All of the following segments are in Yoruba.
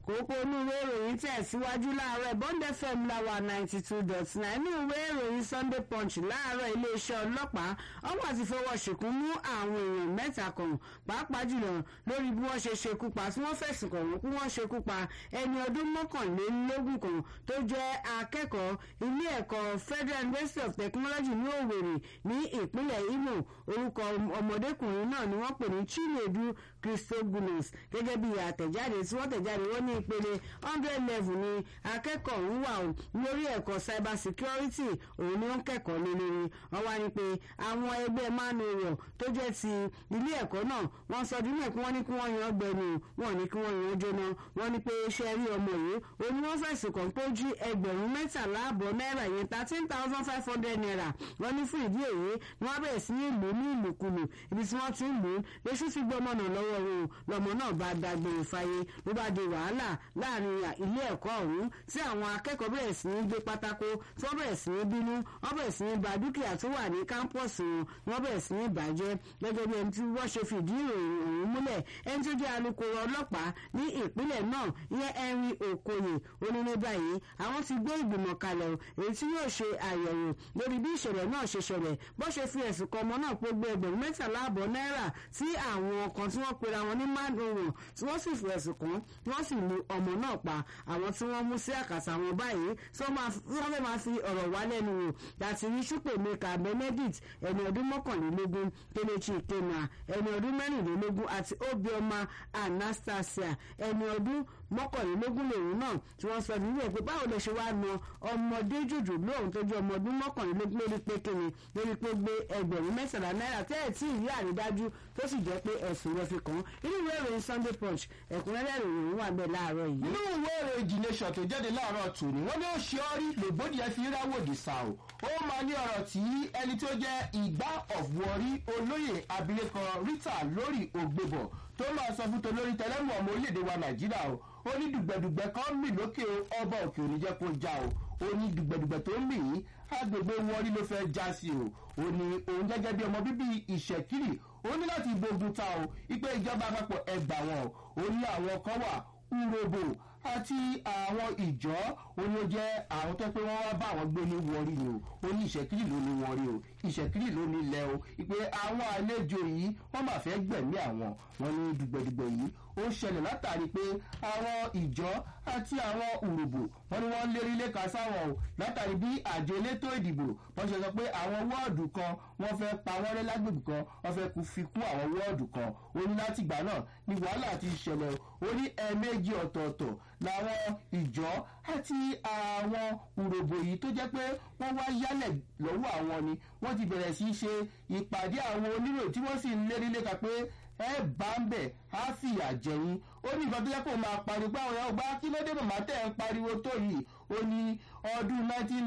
kókó inú ìwé ìròyìn tẹ̀síwájú láàárọ̀ bond fm láwa ninety two dot nine inú ìwé ìròyìn sunday punch láàárọ̀ iléeṣẹ́ ọlọ́pàá ọwọ́ àti fọwọ́ ṣìkún mú àwọn èèyàn mẹ́ta kan pàápàá jùlọ lórí bí wọ́n ṣe ṣekú pa tí wọ́n fẹ̀sùn kàn wọ́n kí wọ́n ṣekú pa ẹni ọdún mọ́kànlélógún kan tó jẹ́ akẹ́kọ̀ọ́ ilé ẹ̀kọ́ federal university of technology ní òwèrè ní ìpínlẹ̀ imo orúkọ ọmọdékùnrin náà ni wọ́n pè ní chinedu christogulos gẹ́gẹ́ bí àtẹ̀jáde tí wọ́n tẹ̀jáde wọ́n ní ìpele hundred level ni akẹ́kọ̀ọ́ ń wà lórí ẹ̀kọ́ cyber security òun ni ó ń kẹ́kọ̀ọ́ lé lórí wọ́n wá ní pé àwọn ẹgbẹ́ manuel tó jẹ́ ti ilé ẹ̀kọ́ náà wọ́n sọ dínú ẹ̀ kí wọ́n ní kí wọ́n yan gbẹ̀nu wọ́n ní kí wọ́n yan jóná wọ́n ní pé iṣẹ́ rí ọmọ yìí òun ni wọ́n fẹ̀sùn kàn pé ó jí ẹgbẹ̀rún mẹ́tàlá àbọ̀ náírà yẹn thirteen thousand five hundred naira wọ́n ní fún ìdí èyí wọ́n bẹ̀rẹ̀ sí ní ìlú ní ìlùkulù ibi tí wọ́n ti ń lù ú lóṣù tí gbọ́mọ náà lọ́wọ́ wọn lọ́mọ náà bá dágbére fáyé ló bá di wàhálà láàrin ilé ẹ̀kọ́ ọ̀hún tí àwọn akẹ́kọ̀ọ́ bẹ̀rẹ̀ sí ní gbé pátákó tí wọ́n bẹ̀rẹ̀ sí ní bínú wọ́n bẹ̀rẹ̀ sí ní ba dúkìá tó wà ní kámpọ̀sì wọn wọ́n bẹ̀rẹ̀ sí ní bàjẹ́ gẹ́gẹ́ bí ẹni tí wọ́n ṣe fìdí ìròyìn ọ̀hún múlẹ̀ ẹni tó jẹ́ alukoro ọlọ́pàá ní ìpínlẹ̀ náà ìyẹn henry okoye onílé báyìí àwọn ti gbé ìgbìmọ̀ kalẹ̀ èyí tí yóò ṣe àyẹ̀wò lórí bí ìṣẹ̀lẹ̀ náà ṣe ṣẹlẹ̀ bó ṣe fi ẹ̀sùn kan ọmọ náà pé gbé ẹgbẹ̀rún mẹ́tàlá àbọ̀ náírà tí àwọn kan tí wọ́n pera wọn ní mádùnrún tí wọ́n sì fi ẹ̀sùn kan wọ́n sì lu ọmọ náà pa àwọn tí wọ́n mú sí àkàtà wọn báyìí tí wọ́n fẹ́ máa fi ọ̀rọ̀ wá lẹ́nu wò láti rí ṣùpèmẹ́ka benedict ẹni ọdún mọ́kànlélógún kelechi ikema ẹni ọdún mẹ́rìnlélógún àti obioma anastasia ẹni ọdún mọ́kànlélógún lòun náà tí wọ́n sọ nílé pé báwo lè ṣe wáá na ọmọdé jòjò lóhùn tó jẹ́ ọmọ ọdún mọ́kànlélógún lórí pé kíni lórí pé gbé ẹgbẹ̀rún mẹ́sàlá náírà tẹ́ ẹ̀ tí ìrí àrídájú tó sì jẹ́ pé ẹ̀sùn rẹ̀ fi kàn án inú ìwé ìròyìn sunday punch ẹ̀kúnrẹ́rẹ́ ìròyìn wà bẹ́ẹ̀ láàárọ̀ yìí. nínú ìwé ìròyìn the nation tó jáde láàárọ̀ tòní wọ́n ní ó ṣe ọ́ rí lògbódìyẹ fi ráwòdì sá o ó máa ní ọ̀rọ̀ tí ẹni tó jẹ́ ìgbà of warri olóyè abilékọ rita lórí ògbébọ̀ tó máa sọ fún tolórí tẹlẹ́mù ọmọ orílẹ̀-èdè wa nàìjíríà o ó ní dùgbẹ̀dùgbẹ̀ kan mì lókè ọba òkè òní jẹ́ kó já o ó ní dùgbẹ̀dùgbẹ̀ tó ń mì í agbègbè wọrí ló fẹ́ já sí o ó ní òun gẹ́gẹ́ bí ọmọ bíbí ìṣẹ̀kiri ó ní láti gbógun ta o ipe ìjọba àpapọ̀ ẹgbà wọn ó ní àwọn kan wà urobo àti àwọn ìjọ oní ó jẹ́ àwọn tó pé wọ́n wá bá àwọn gbé ní wọrí ni o ó ní ìṣẹ̀kiri ló ní wọrí o ìṣẹ̀kiri ló ní ilẹ̀ o ìpè àwọn àlejò yìí wọ́n máa fẹ́ gbẹ̀mí àwọn wọn ní dùgbẹ̀dùgbẹ̀ yìí ó ṣẹlẹ̀ látàrí pé àwọn ìjọ àti àwọn òròbò wọn ni wọ́n lérí lẹ́ka sáwọn o látàrí bí àjọ elétò ìdìbò wọ́n ṣe sọ pé àwọn wọ́ọ̀dù kan wọ́n fẹ́ pa wọ́n rẹ́ lágbègbè kan wọ́n fẹ́ kú fi kún àwọn wọ́ọ̀dù kan ó ní láti ìgbà náà ni wàhálà ti ṣẹlẹ̀ ó ní ẹ̀ẹ̀mejì ọ̀tọ̀ọ̀tọ̀ làwọn ìjọ àti àwọn òròbò yìí tó jẹ́ pé wọ́n wá yálẹ̀ lọ́wọ́ àwọn ni wọ́n ti bẹ̀rẹ̀ sí í ṣe ìpàdé àwọn onírò tí wọ́n sì ń lérí lẹ́ka pé ẹ bá ń bẹ̀ á fìyà jẹ̀yìn ó ní nǹkan tó yẹ kó máa pariwo pé àwọn ọgbà kí ló dé màmá tẹ̀ ń pariwo tó yìí ó ní ọdún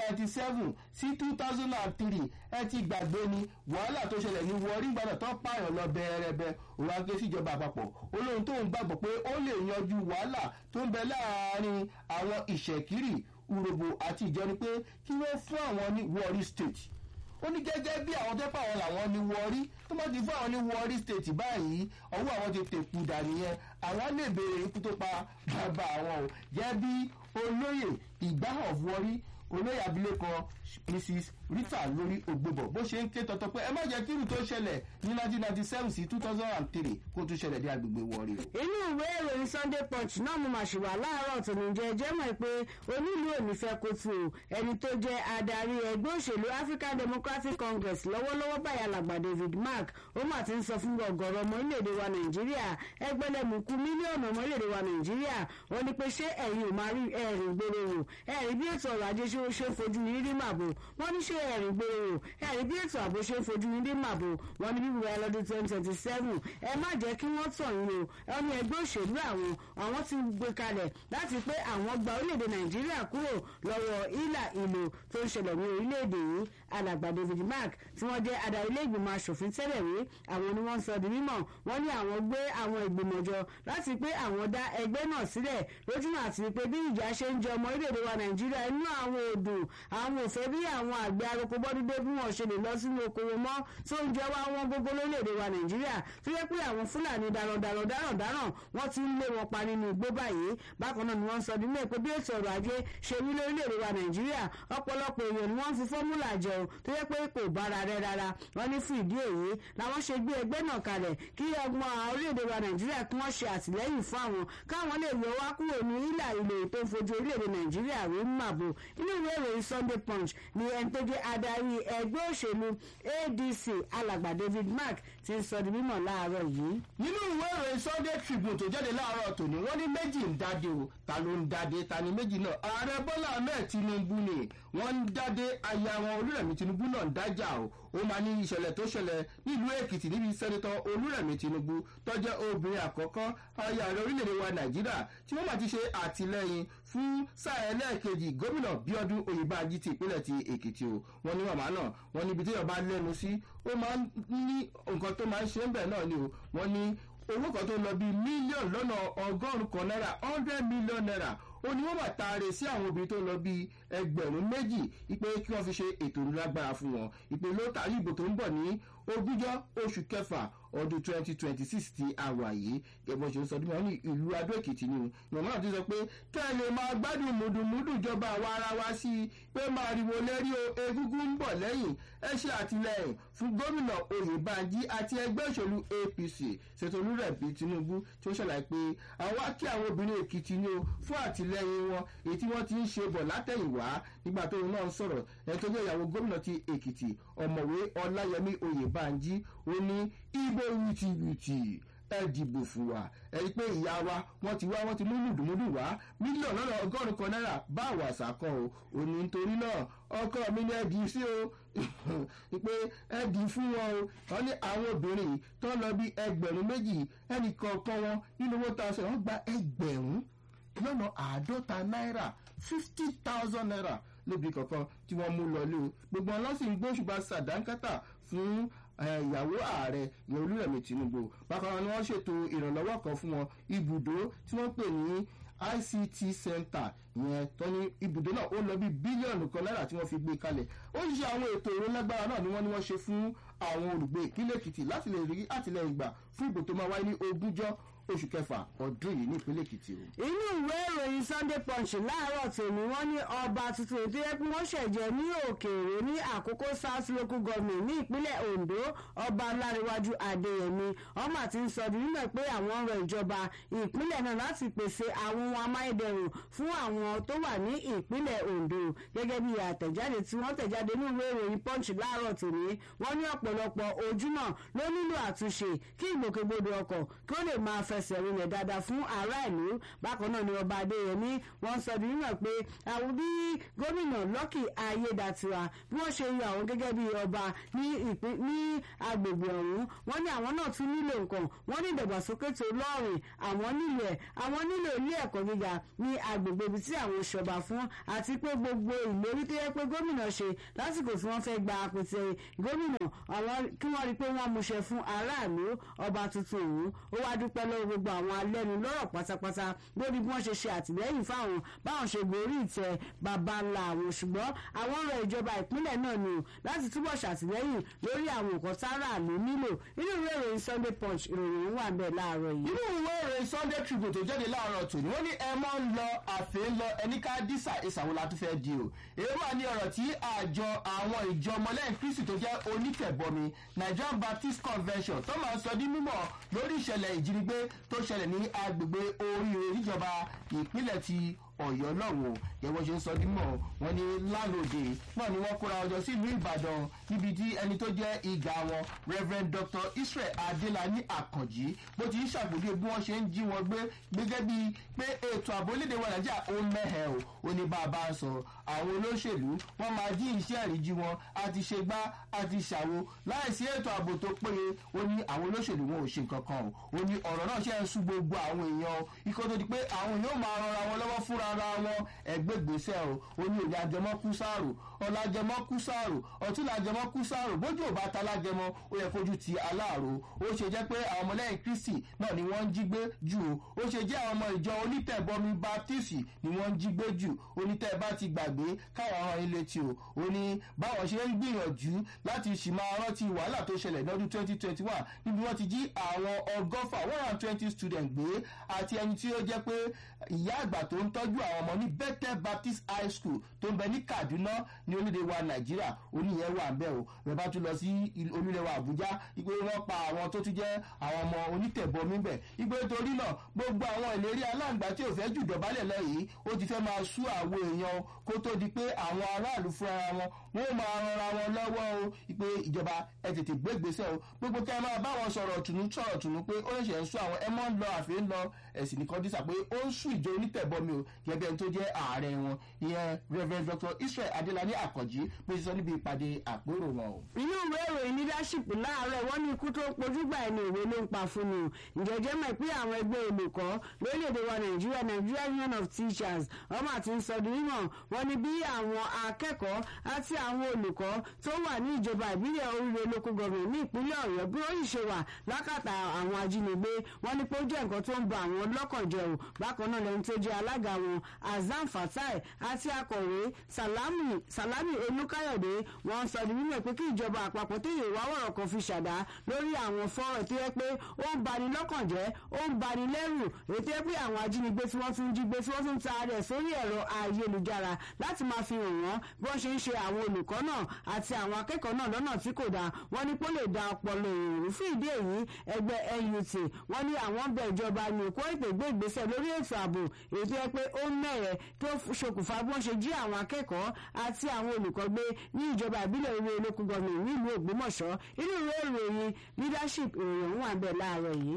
1997 sí 2003 ẹ ti gbàgbé ni wàhálà tó ṣẹlẹ̀ ní wọrí gbàdọ̀ tó pààyàn lọ bẹ́ẹ̀rẹ́bẹ́ òun aké síjọba àpapọ̀ olóhùn tó ń gbàgbọ́ pé ó lè yanjú wàhálà tó ń bẹ láàárín àwọn ìṣẹ̀kírì urobo àti ìjọ ni pé kí wọ́n fún àwọn ní wọrí state ó ní gẹ́gẹ́ bí àwọn tó pàwọn làwọn ní wọrí tó bá ti fún àwọn ní wọrí state báyìí ọwọ́ àwọn ti tèkú dàní yẹn àwọn lè béèrè ikú tó pa bàbá àwọn o jẹ́ bí olóyè ìgbà of wọrí olóyè abilékọ mrs rita lórí ògbébọ̀ bó ṣe ń ké tọ́tọ́ pé ẹ má jẹ́ kírù tó ṣẹlẹ̀ ní 1997 sí 2003 kó tún ṣẹlẹ̀ ní agbègbè wọrí o. inú ìwé ìròyìn sunday punch náà mo máa ṣùwà láàárọ̀ tòun jẹ́ jẹ́ mọ̀ pé onílù òní fẹ́ kó tu o ẹni tó jẹ́ adarí ẹgbẹ́ òṣèlú african democratic congress lọ́wọ́lọ́wọ́ báyà làgbà david mark ó mà ti ń sọ fún ọgọ́rọ̀ ọmọ orílẹ̀-èdè wa nàìjíríà ẹgbẹ́lẹ́mùkú mílíọ̀nù ọmọ orílẹ̀-èdè wa nàìjíríà wọ́n ní pé ṣé ẹ̀yin ò máa rí ẹ̀rìn gbèrò wò ẹ̀rí bí ètò ọrọ̀ ajé ṣe ń fojú yín rí màbò wọ́n ní ṣé ẹ̀rìn gbèrò wò ẹ̀rí bí ètò ààbò ṣe ń fojú yín rí màbò wọ́n ní bíbí wa lọ́dún twenty twenty seven ẹ má jẹ́ kí wọ́n tàn yín o ẹni ẹgbẹ́ òṣèlú àwọn àwọn ti gbé kalẹ̀ láti pé àwọn gba orílẹ̀-èdè nàìjíríà kúrò lọ́wọ́ ìlà ìlò tó ń ṣẹlẹ̀ ní orílẹ̀-èdè yìí alàgbà david mark tí wọ́n jẹ́ adarí ilé ìgbìmọ̀ asòfin tẹ́lẹ̀ rí àwọn ni wọ́n ń sọ di mímọ̀ wọ́n ní àwọn gbé àwọn ìgbìmọ̀ jọ láti pé àwọn dá ẹgbẹ́ náà sílẹ̀ lójúmọ̀ àti pé bí ìjà ṣe ń jẹ ọmọ orílẹ̀-èdè wa nàìjíríà inú àwọn òdùn àwọn òfẹ́ bí àwọn àgbẹ̀ aroko bọ́dúdé bí wọ́n ṣe lè lọ sínú okòwò mọ́ tó ń jẹ́ wá wọn gbogbo lórílẹ̀-èdè wa nàìjíríà tó yẹ pé àwọn fúlàní darandaran darandaran wọ́n ti ń lé wọn pa nínú igbó báyìí bákan náà ni wọ́n sọ nílé pé bí ètò ọrọ̀ ajé ṣe wí lórílẹ̀-èdè wa nàìjíríà ọ̀pọ̀lọpọ̀ èèyàn ni wọ́n fi fọ́múlà jẹun tó yẹ pé kò bára rẹ rárá wọ́n ní fún ìdí èyí làwọn ṣe gbé ẹgbẹ́ náà kalẹ̀ kí ọgbọ́n orílẹ̀-èdè wa nàìjíríà kí wọ́n ṣe àtìlẹ́yìn fún àwọn káwọn lè yọ wá kúrò ní ìlà ilé tó ń fojú orílẹ̀-èdè nàìjíríà rí màbò inú ìwé ìròyìn sunday punch ni ẹni tó jẹ́ adarí ẹgbẹ́ òṣèlú adc alàgbà david mark ti ń sọ di mímọ̀ láàárọ̀ yìí. nínú ìwé ìròyìn sunday tribune tó jáde láàárọ̀ tòní wọ́n ní méjì ń dáde o ta ló ń dáde ta ni méjì náà ààrẹ bọ́lá ahmed tinubu ni wọ́n ń dáde aya wọn olúrẹ̀mí tinubu náà ń dájà o ó máa ní ìṣẹ̀lẹ̀ tó ṣẹlẹ̀ nílùú èkìtì níbi sẹ́nitọ́ olúrẹ̀mí tinubu tọ́jẹ́ obìnrin àkọ́kọ́ aya ààrẹ orílẹ̀-èdè wa nàìjíríà tí wọ́n máa ti ṣe àtìlẹ́yìn fún sáà ẹlẹ́ẹ̀kejì gómìnà bíọ́dún oyèbájí ti ìpínlẹ̀ ti èkìtì o wọ́n ní màmá náà wọ́n níbi tí yorùbá lẹ́nu sí ó máa ń ní nǹkan tó máa ń ṣe ń bẹ̀ náà ni o wọ́n ní owó kan tó lọ bíi mílíọ̀nù lọ́nà ọgọ́rùn-ún kan náírà hundred million naira ó ní wọ́n máa taare sí àwọn obìnrin tó lọ bíi ẹgbẹ̀rún méjì ipe kí wọ́n fi ṣe ètò ìlágbára fún wọn ìpè ló tàrí ìbò tó ń bọ̀ ní ogúnjọ́ oṣù kẹfà ọdún twenty twenty six ti àwà yìí gẹ́gbọ́n ṣe ń sọ dímọ̀ ní ìlú adó èkìtì ni ìwọ̀n náà ti sọ pé kẹ́ ẹ lè máa gbádùn mùdùmùdù ìjọba àwa ara wa sí i pé máa riwo lérí o egungun ń bọ̀ lẹ́yìn ẹ ṣe àtìlẹyìn fún gómìnà oyèbánjí àti ẹgbẹ́ òṣèlú apc ṣètò olúrẹ̀bí tinubu tí ó ṣàlàyé pé àwa kí àwọn obìnrin èkìtì ni o fún àtìlẹyìn wọn èyí tí wọ́n ti ń ṣe bọ̀ látẹ̀yìnwá nígbà tóun náà ń sọ̀rọ̀ ẹni tó jẹ́ ìyàwó gómìnà ti èkìtì ọ̀mọ̀wé ọláyẹmí oyèbánjí ó ní ibo wìtìwìtì ẹ dìbò fún wa ẹ rí i pé ìyá wa wọ́n ti wá wọ́n ti mú mùdùmùdù wá mílíọ̀nù lọ́nà ọgọ́rùn-ún kan náírà bá àwàsà kan o ò ní nítorí náà ọkọ mi ní ẹdì sí o pé ẹdì fún wọn o wọ́n ní àwọn obìnrin tó lọ bí ẹgbẹ̀rún méjì ẹnì kọ̀ọ̀kan wọn nínú owó tá a sọ wọ́n gba ẹgbẹ̀rún lọ́nà àádọ́ta náírà fifty thousand naira lóbi kọ̀ọ̀kan tí wọ́n mú lọ lé o gbogbo ọlọ́sìn gbóṣùbà sàdánkátà fún ìyàwó ààrẹ ìyẹn olúrẹ̀mí tinubu bákan náà ni wọ́n ṣètò ìrànlọ́wọ́ kan fún wọn ibùdó tí wọ́n pè ní ict center ìyẹn tó ní ibùdó náà ó lọ bí bílíọ̀nù kan náírà tí wọ́n fi gbé kalẹ̀ ó ṣe àwọn ètò ìrólágbára náà ni wọ́n ní wọ́n ṣe fún àwọn olùgbé ìpínlẹ̀ èkìtì láti lè rí àtìlẹyìn gbà fún ìbò tó máa wáyé ní ogúnjọ́ oṣù kẹfà ọdún yìí nípínlẹ̀ èkìtì o. inú ìwé ìròyìn sunday punch láàárọ̀ tòní wọ́n ní ọba tuntun ètò yẹ kí wọ́n ṣẹ̀jẹ̀ ní òkèèrè ní àkókò south local government ní ìpínlẹ̀ ondo ọba láríwájú adéyẹmí ọmọ àti ń sọ nínú pé àwọn ń rọ ìjọba ìpínlẹ̀ náà láti pèsè àwọn ohun amáyédẹrùn fún àwọn tó wà ní ìpínlẹ̀ ondo gẹ́gẹ́ bí àtẹ̀jáde tí wọ́n tẹ̀jáde ní ìwé ìròyìn punch láàárọ̀ tòní wọ́n ní ọ̀pọ̀lọpọ̀ ojú náà ló nílò àtúnṣe kí ìgbòkègbodò ọkọ̀ kí ó lè máa fẹsẹ̀ rinlẹ̀ dáadáa fún aráàlú bákan náà ni ọba adéyẹmí wọ́n sọ di mímọ̀ pé àwọn bí gómìnà lọ́kì ayédàtiwa bí wọ́n ṣe yọ àwọn gẹ́gẹ́ bí ọba ní agbègbè ọ̀hún wọ́n ní àwọn náà tún nílò nǹkan wọ́n ní ìdàgbàsókè tó lọ́rìn àwọn nílò ẹ̀ àwọn nílò ilé ẹ̀kọ́ gíga ní agbègbè ibi tí àwọn ṣọba fún àti pé gbogbo ìlérí tó yẹ pé gómìnà ṣe lásìkò tí wọ́n fẹ́ gba àpètẹ gómìnà àwọn kí wọ́n rí i pé wọ́n múṣẹ fún aráàlú ọba tuntun òun ó wá dúpẹ́ lọ́wọ́ gbogbo àwọn alẹ́nu lọ́rọ̀ pátápátá lórí bí wọ́n ṣe ṣe àtìlẹ́yìn fáwọn báwọn ṣe gorí ìtẹ́ bàbá ńlá àwọn ṣùgbọ́n àwọn ọ̀rọ̀ ìjọba ìpínlẹ̀ náà ni o láti túbọ̀ ṣàtìlẹ́yìn lórí àwọn nǹkan táráàlú nílò nínú ìwé ìròyìn sunday punch ìròyìn wà bẹ́ẹ̀ láàárọ̀ yìí. nínú ìwé ìròyìn sunday tribune tó jáde láàárọ̀ tòní wọ́n ní ẹ mọ́ ń lọ àfẹ́ ń lọ ẹni ká dísà ìsàwọ̀ la tún fẹ́ di o èyí wà ní ọ̀rọ̀ tí àjọ àwọn ìjọ ọmọlẹ́yìn kristi tó jẹ́ onítẹ̀bọmi nigerian baptist convention tó máa sọ di mímọ̀ lórí ìṣẹ̀lẹ̀ ìjínigbé tó ṣẹlẹ̀ ní agbègbè oríire níjọba ìpínlẹ̀ ti ọ̀yọ́ lọ́wọ́ yẹ̀wọ́ ṣe ń sọ dímọ̀ wọn ní lálòdì náà ni wọ́n kóra ọjọ́ sí ìlú ìbàdàn níbi tí ẹni tó jẹ́ ìgà wọn reverend dr israel adélani àkànjì bó ti ń ṣàgbọ́dé bí wọ́n ṣe ń jí wọn gbé gẹ́gẹ́ bíi pé ètò ààbò lédè wa nàìjíríà ó mẹ́hẹ̀ o ó ní bá a bá ń sọ àwọn olóṣèlú wọ́n máa jí iṣẹ́ àríjí wọn àti ṣe gbá àti ṣàwo láìsí ètò ààbò tó péye ó ní àwọn olóṣèlú wọn ò ṣe nǹkan kan o ó ní ọ̀rọ̀ náà ṣe ń sú gbogbo àwọn èèyàn ikọ́ tó di pé àwọn yóò máa rọra wọn lọ́wọ́ fúnra ara wọn ẹgbẹ́ gbèsè o ó ní òní ajẹmọ́ kú sáàrò ọ̀làjẹmọ́ kú sáàrò ọ̀túnlàjẹmọ́ kú sáàrò bójú ò bá ta lájẹmọ́ ó yẹ fojú ti aláàrò ó ṣe jẹ́ pé àwọn ọmọlẹ́yìn kristi náà ni wọ́n ń jí gbé jù o ó ṣe jẹ́ àwọn ọmọ ìjọ onítẹ̀bọmi baptist ni wọ́n ń jí gbé jù onítẹ̀ bá ti gbàgbé káwọn ọ̀ràn ilé tí o ó ní báwọn ṣe ń gbìyànjú láti ṣì máa rántí wàhálà tó ṣẹlẹ̀ lọ́dún twenty twenty one níbi wọ́n ti jí àwọn ọgọ́fà one hundred twenty students gbé àti ẹni tí ó jẹ́ pé ìyá àgbà tó ń tọ́jú àwọn ọmọ ní bethel baptist high school tó ń bẹ ní kaduna ní orílẹ̀ wa nàìjíríà oníyẹn wà ń bẹ̀ o rẹ̀ bá tún lọ sí orílẹ̀ wa àbújá ìpè wọ́n pa àwọn tó tún jẹ́ àwọn ọmọ onítẹ̀bọmi bẹ̀ ìpè torí náà gbogbo àwọn ìlérí aláǹgbá tí ò fẹ́ jù dọ̀bálẹ̀ lọ yìí ó ti fẹ́ máa sú àwọn èèyàn kó tó di pé àwọn aráàlú fúnra wọn wọ́n máa ranra wọn lọ́wọ́ o ìpè ìjọba ẹ tètè gbé ìgbésẹ̀ o gbogbo kẹ́ ẹ máa bá wọn sọ̀rọ̀ tùnú sọ̀rọ̀ tùnú pé ó lè ṣe ń sú àwọn ẹ mọ́ ń lọ àfi ń lọ ẹ̀sìn nìkan dísà pé ó ń sú ìjọ onítẹ̀bọmi o gẹ́gẹ́ ẹni tó jẹ́ ààrẹ wọn ìyẹn rev dr israel adelani akànjí bó ṣe sọ níbi ìpàdé àpérò wọn o. inú ìwé ìròyìn leadership láàárọ̀ wọ́n ní ikú tó pojúgbà ẹni ìwé ló ń pa fún mi o ìjẹ́jẹ́ mọ̀ pé àwọn ẹgbẹ́ olùkọ́ lórílẹ̀‐èdè wa nàìjíríà nigeria union of teachers ọmọ àti nsọdí mímọ̀ wọ́n ní bí àwọn akẹ́kọ̀ọ́ àti àwọn olùkọ́ tó wà ní ìjọba ìbílẹ̀ oríire local government ní ìpínlẹ̀ ọ̀yọ́ bí ó yìí ṣe wà lákàtà àwọn ajínigbé wọ́n ní pé ó jẹ́ nǹkan tó ń ba àwọn lọ́kàn jẹ́ o bákan náà lẹ́ni tó jẹ́ alága wọn azam fatai àti akọ̀wé salami salami olùkáyọ̀dé wọ́n sọ di mímọ̀ pé kí ìjọba àpapọ̀ téye wá wọ̀rọ̀ kan fi ṣàdá lórí àwọn fọ́ọ̀rọ̀ tó yẹ pé ó ń bani lọ́kàn jẹ́ ó ń bani lẹ́rù èyí tó yẹ pé àwọn ajínigbé tí wọ́n tún jí gbé tí wọ́n tún ta rẹ̀ sórí ẹ̀rọ ayélujára láti máa fi hàn wọ́n bí wọ́n ṣe ń ṣe àwọn olùkọ́ náà àti àwọn akẹ́kọ̀ọ́ náà lọ́nà tí kò dáa wọ́n ní pé ó lè da ọpọlọ èrò fún ìdí èyí ẹgbẹ́ nut wọ́n ní àwọn bẹ̀ ìjọba ní kó ètò ìgbé ìgbésẹ̀ lórí ètò ààbò èyí tó yẹ pé ó mẹ́rẹ̀ tó ṣokùnfà bí wọ́n ṣe jí àwọn akẹ́kọ̀ọ́ àti àwọn olùkọ́ gbé ní ìjọba ìbílẹ̀ orí olókùn gọ́ọ̀mù nílùú ògbómọ̀ṣọ́ inú ìwé ìròyìn leadership ìròyìn ọ̀hún wà bẹ́ẹ̀ láàárọ̀ yìí.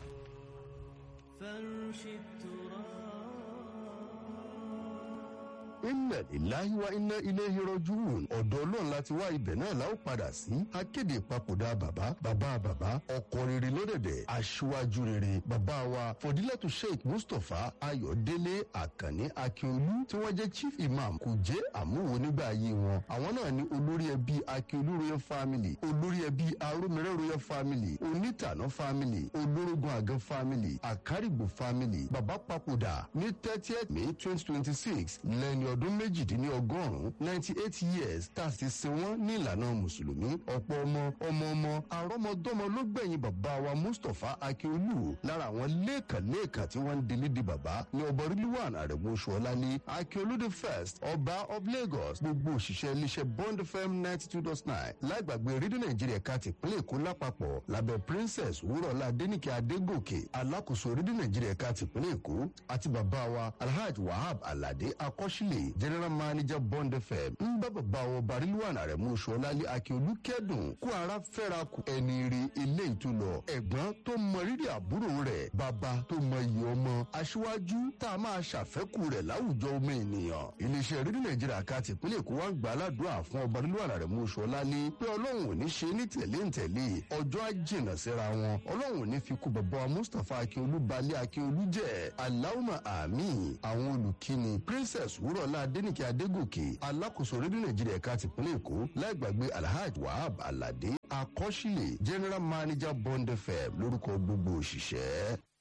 inna ilahi wa inna ilayhi rajiun ọ̀dọ̀ ọlọ́run láti wá ibẹ̀ náà la ó padà sí akéde ìpapòdà bàbá bàbá bàbá ọkọ rere lọ́dẹ̀dẹ̀ aṣíwájú rere bàbá wa fọdílẹ́tù sheikh mustapha ayọ̀délé àkànní akíolú tí wọ́n jẹ́ chief imam kò jẹ́ àmúwo nígbà ayé wọn àwọn náà ní olórí ẹbí akíolú royal family olórí ẹbí arómẹrẹ royal family onítànà family olórógun àgàn family àkárìgbò family bàbá papòdà ní thirtieth may twenty twenty six lẹ́ni ọdún méjìdínlọ́gọ́rùn-ún ninety eight years tá a sì sin wọ́n ní ìlànà mùsùlùmí ọ̀pọ̀ ọmọ ọmọ ọmọ àrọ́mọdọ́mọ ló gbẹ̀yìn bàbá wa mustapha akíolú lára àwọn lẹ́ẹ̀kan-lẹ́ẹ̀kan tí wọ́n ń délé di bàbá ní ọba rilwan arẹ̀mú ṣọlálé akíolú the first ọba of lagos gbogbo òṣìṣẹ́ iléeṣẹ́ bond fm ninety two dot nine lágbàgbé rédíò nàìjíríà ká ti pínlẹ̀ èkó lápapọ̀ lábẹ́ princess wúrọ̀lá adéníkẹ́ adégòkè alákòóso rédíò nàìjíríà ká ti pínlẹ̀ èkó àti bàbá wa alhaji wahab alade akọ́ṣílẹ̀ general manager bond fm ń bá bàbá wọn barilwan arẹ̀mú ṣọlálé akíolú kẹ́dùn kó ara fẹ́ra kù ẹni rí ilé ìtúlọ ẹ̀gbọ́n tó mọ rírì àbúrò rẹ̀ bàbá tó mọ iye ọmọ aṣíwájú tá a máa ṣàfẹ́kù rẹ̀ láwùjọ ọmọ ènìyàn iléeṣẹ́ rédíò nàìjíríà ká tìpínlẹ̀ èkó wá ń gbà aládùúrà fún ọba barilwan arẹ̀mú ṣọlálé pé ọlọ́run ò ní ṣe ní tẹ̀lé ń tẹ̀lé ọjọ́ àjìnà síra wọn ọlọ́run ò ní fi kú bàbá wa mustapha akíolú balẹ̀ akíolú jẹ́ aláwùmọ̀ àmì àwọn olùkíni princess wúrọ̀lá adénìkẹ́ adégòkè alákòóso rédíò nàìjíríà ẹ̀ka tìpínlẹ̀ èkó láì gbàgbé alhaji wahab alade akọ́ṣílẹ̀ general manager bond fm lórúkọ gbogbo òṣìṣẹ́.